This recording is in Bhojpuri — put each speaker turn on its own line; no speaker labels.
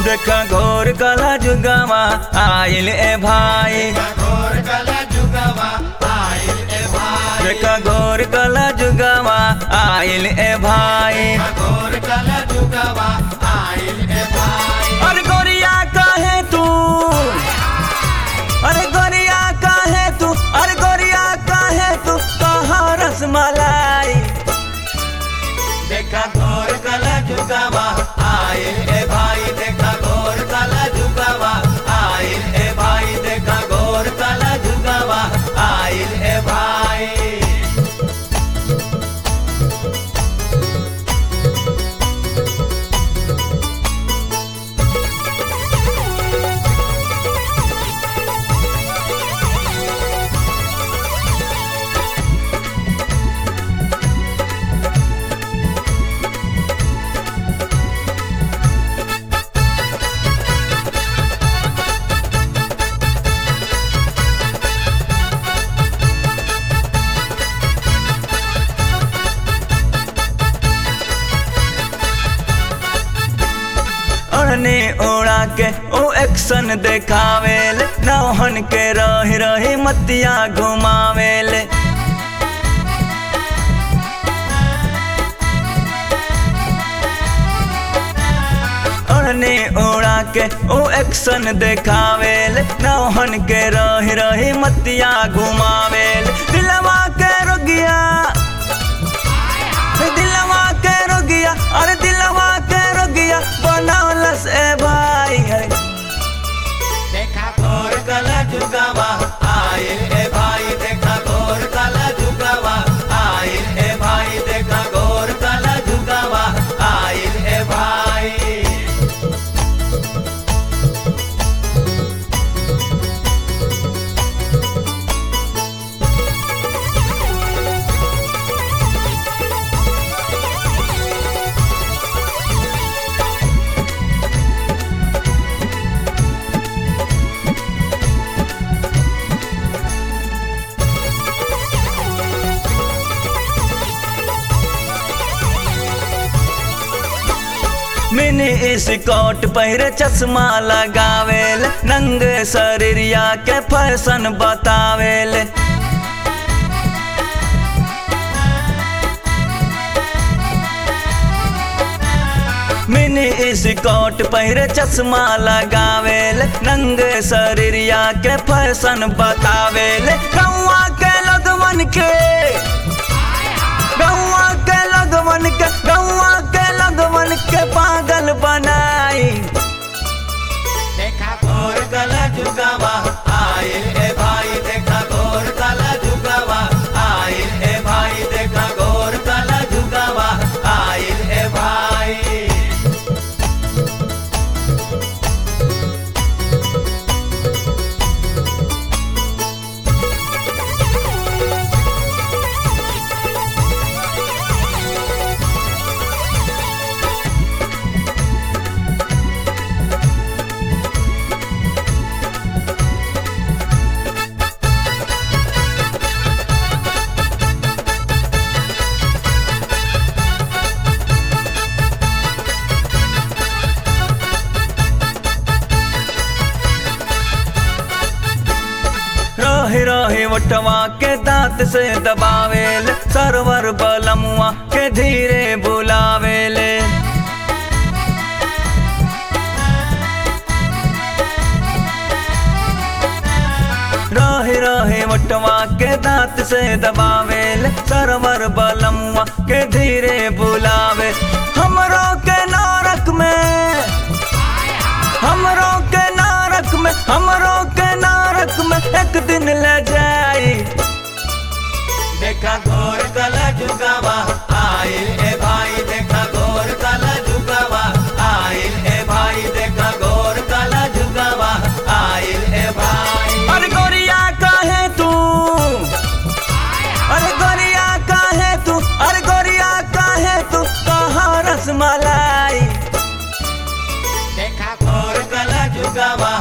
देखा घोर कला जुगावा आइल ए भाई
घोर कला जुगवा आइल ए भाई
देखा घोर कला जुगावा आइल ए भाई
घोर कला जुगवा आइल ए भाई
अरे गोरिया काहे तू अरे गोरिया काहे तू अरे गोरिया काहे तू कहाँ रसमलाई
देखा घोर कला जुगवा आइल ए भाई देखा घोर कला जुगवा आइल ए भाई देखा घोर कला जुगवा आइल ए भाई
ओढ़ने ओढ़ा के ओ एक्शन देखावेल नौहन के रही रही मतिया घुमावेल ओढ़ने ओढ़ा के ओ एक्शन देखावेल नौहन के रही रही मतिया घुमावेल दिलवा के रोगिया दिलवा के रोगिया अरे दिलवा के रोगिया बनौलस ए भाई है
देखा घोर कला जुगवा आइल ए भाई देखा घोर कला जुगवा आइल ए भाई देखा घोर कला जुगवा आइल ए भाई
मिनी स्कॉट पहिरे चश्मा लगावेल नंगे शरीरिया के फैशन बतावेल मिनी स्कॉट पहिरे चश्मा लगावेल नंगे शरीरिया के फैशन बतावेल गौवा के लगवन के गौवा के लगवन के गौवा के लगवन के पागल बनाई
देखा घोर कला जुगवा आइल ए भाई देखा घोर कला जुगवा आइल ए भाई देखा घोर कला जुगवा आइल ए भाई
रहे रहे वटवा के दांत से दबावेल सरवर बलमुआ के धीरे बुलावेले रहे रहे वटवा के दांत से दबावेल सरवर बलमुआ के धीरे बुलावे हमरो के नरक में हमरो के नरक में हमरो के नरक में एक दिन ले जाई
देखा घोर कला जुगवा आइल ए भाई देखा घोर कला जुगवा आइल ए भाई देखा घोर कला जुगवा आइल ए भाई
अरे गोरिया काहे तू अरे गोरिया काहे तू अरे गोरिया काहे तू कहाँ रसमलाई
देखा घोर कला जुगवा